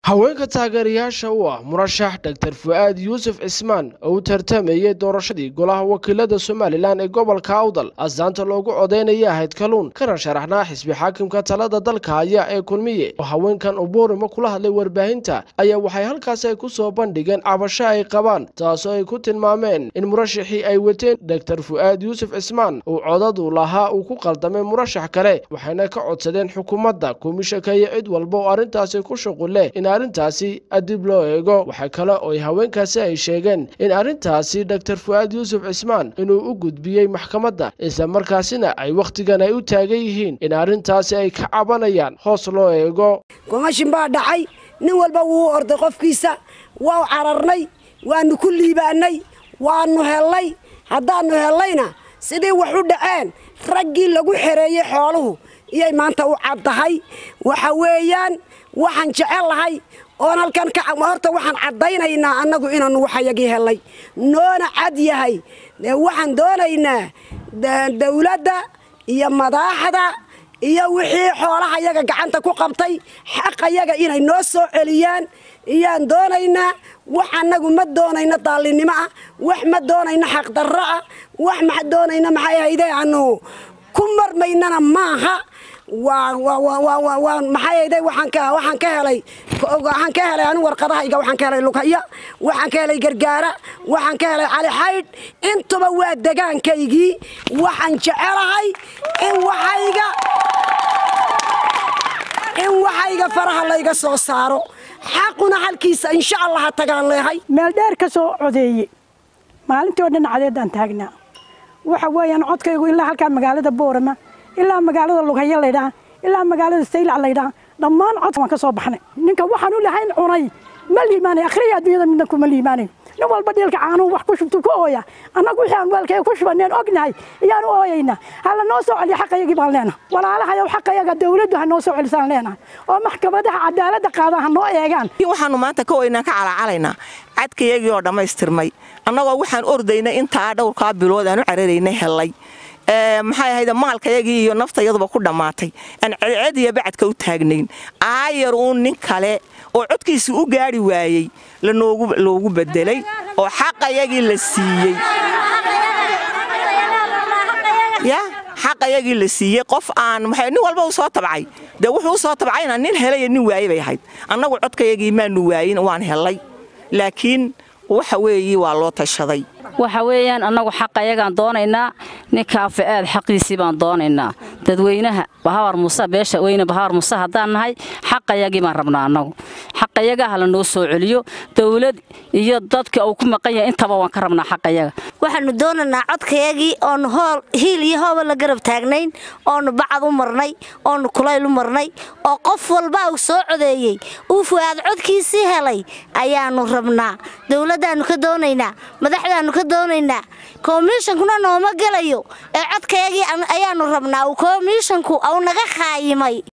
haweenka taageerayaasha u ah murashax dor fu'aad yuusuf cismaan oo u tartamayey doorashadii golaha wakiilada somalilan ee gobolka awdal astaanta loogu codaynaya ahayd kaluun kana sharaxnaa xisbi xaakimka talada dalka haya ee kulmiye oo haweenkan ubuurimo kula hadlay warbaahinta ayaa waxay halkaasi ay ku soo bandhigeen cabasho ay qabaan taasoo ay ku tilmaameen in murashaxii ay wateen dor fu'aad yuusuf cismaan uu codadu lahaa uu ku qaldamay murashax kale waxayna ka codsadeen xukuumadda komishanka iyo cid walba oo arrintaasi ku shuqule in arrintaasi adib loo eego waxaa kale oo haweenkaasi ay sheegeen in arrintaasi dor fu'aad yuusuf cismaan inuu u gudbiyey maxkamadda isla markaasina ay wakhtigan ay u taagan yihiin in arrintaasi ay ka cabanayaan hoos loo eego gomashin baa dhacay nin walba wuu orday qofkiisa waa cararnay waanu ku liibaanay waanu hellay haddaannu hellayna sidii wax u dhaceen raggii lagu xereeyey xooluhu iyay maanta u caddahay waxa weeyaan waxaan jecel lahay oon halkan horta waxaan caddaynaynaa annagu inaannu waxayagii hellay noona cad yahay waxaan doonaynaa dawladda iyo madaaxda iyo wixii xoolaha yaga gacanta ku qabtay xaqayaga inay noo soo celiyaan iyaan doonaynaa wax annagu ma doonayno daallinimo ah wax ma doonayno xaqdarro ah wax ma doonayno maxay haydee aanu ku marmaynana maaha maxay hayde waxaan ka helay waxaan ka helay anigu warqadahayga waxaan ka helay lugaya waxaan ka helay gargaara waxaan ka helay cali xaydh intuba waa degaankaygii waxaan jecelahay in waxayga in waxayga faraha layga soo saaro xaquna halkiisa insha allah ha tagaan leehay meel dheer ka soo codeeye maalintii oo dhan cadeedaan taagnaa waxa weeyaan codkaygu ilaa halkaa magaalada boorama ilaa magaalada lughayo laydhaha ilaa magaalada saylac laydhaha dhammaan codka waan ka soo baxnay ninka waxaan u lahayn cunay ma liimaanay akhriya adduunyada midna kuma liimaanayo nin walba dhiilka caanuhu wax ku shubtu ku ooya annagu wixii aan weelkaya ku shubaneen ognahay ayaan u ooyaynaa hala noo soo celiya xaqayagii baan leenahay walaalahayow xaqayaga dawladdu ha noo soo celisaan leenahay oo maxkamadaha cadaaladda qaadaan ha noo eegaan waxaanu maanta ka weynaan ka calacalaynaa cadkayagii oo dhammaystirmay annagoo waxaan ordaynay intaa dhowrkaa bilood aan u cararaynay hellay maxay ahayd maalkayagii iyo naftayaduba ku dhammaatay aan cedced iyo bacadka u taagnayn aayar uun nin kale oo codkiisii u gaadhi waayey loogu bedelay oo xaqayagii la siiyey ya xaqayagii la siiyey qof aan nin walba u soo tabcay dee wuxuu u soo tabcayna nin helaya nin waaye bay ahayd annagu codkayagii maanu waayin waan hellay laakiin waxa weeye waa loo tashaday waxa weeyaan annagu xaqayagaan doonaynaa ninkaa fa'aad xaqiisii baan doonaynaa dadweynaha bahawar muuse beesha weyne bahawar muuse haddaan nahay xaqayagii baan rabnaa annagu xaqayaga hala noo soo celiyo dawlad iyo dadka uu ku maqan yahay intaba waan ka rabnaa xaqayaga waxaanu doonaynaa codkayagii oonu hool hiil iyo hooba la garab taagnayn oonu bacad u marnay oonu kulayl u marnay oo qof walba uu soo codeeyey uu fu'aad codkiisii helay ayaanu rabnaa dawladdaannu ka doonaynaa madaxdaannu ka doonaynaa komishankuna nooma gelayo ee codkayagii ayaanu rabnaa uu komishanku au naga khaayimay